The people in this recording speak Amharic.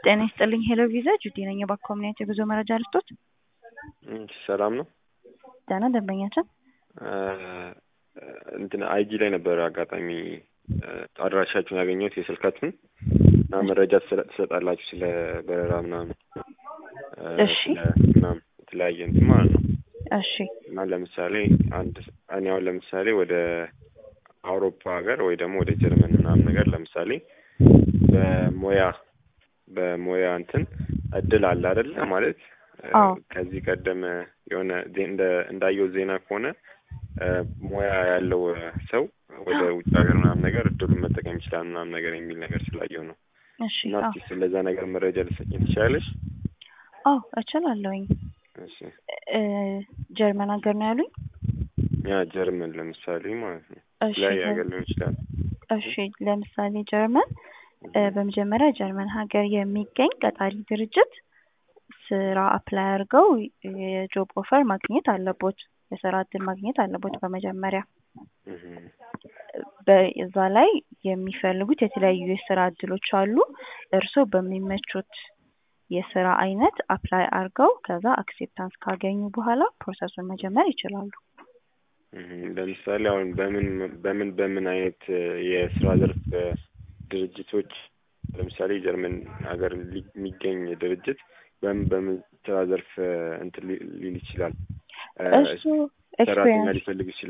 ጤና ይስጥልኝ ሄሎ ቪዛ ጁዲ ነኝ። የባንክ ኮሚኒቲ የጉዞ መረጃ ልስጦት። ሰላም ነው። ደህና ደንበኛችን እንትን አይጂ ላይ ነበረ አጋጣሚ አድራሻችሁን ያገኘሁት የስልካችሁን እና መረጃ ትሰጣላችሁ ስለ በረራ ምናምን እሺ ምናምን የተለያየ እንትን ማለት ነው። እሺ እና ለምሳሌ አንድ እኔ አሁን ለምሳሌ ወደ አውሮፓ ሀገር ወይ ደግሞ ወደ ጀርመን ምናምን ነገር ለምሳሌ በሙያ በሙያ እንትን እድል አለ አይደለ? ማለት አዎ። ከዚህ ቀደም የሆነ ዜ- እንደ እንዳየው ዜና ከሆነ ሙያ ያለው ሰው ወደ ውጭ ሀገር ምናምን ነገር እድሉን መጠቀም ይችላል ምናምን ነገር የሚል ነገር ስላየው ነው። እሺ እና አዎ እስኪ ስለዛ ነገር መረጃ ልሰጭኝ ትችላለሽ? አዎ እችላለሁኝ። እሺ እ ጀርመን ሀገር ነው ያሉኝ? ያ ጀርመን ለምሳሌ ማለት ነው እሺ ላይ ሀገር ሊሆን ይችላል። እሺ ለምሳሌ ጀርመን እ በመጀመሪያ ጀርመን ሀገር የሚገኝ ቀጣሪ ድርጅት ስራ አፕላይ አድርገው የጆብ ኦፈር ማግኘት አለቦት። የስራ እድል ማግኘት አለቦት በመጀመሪያ እህ በዛ ላይ የሚፈልጉት የተለያዩ የስራ እድሎች አሉ። እርስዎ በሚመቹት የስራ አይነት አፕላይ አድርገው ከዛ አክሴፕታንስ ካገኙ በኋላ ፕሮሰሱን መጀመር ይችላሉ። እህ ለምሳሌ አሁን በምን በምን በምን አይነት የስራ ዘርፍ ድርጅቶች ለምሳሌ ጀርመን ሀገር ሊ- የሚገኝ ድርጅት በምን በምን ስራ ዘርፍ እንትን ሊ- ሊል ይችላል? እ እሱ ሰራተኛ ኤክስፔሪንስ ሊፈልግ ይችላል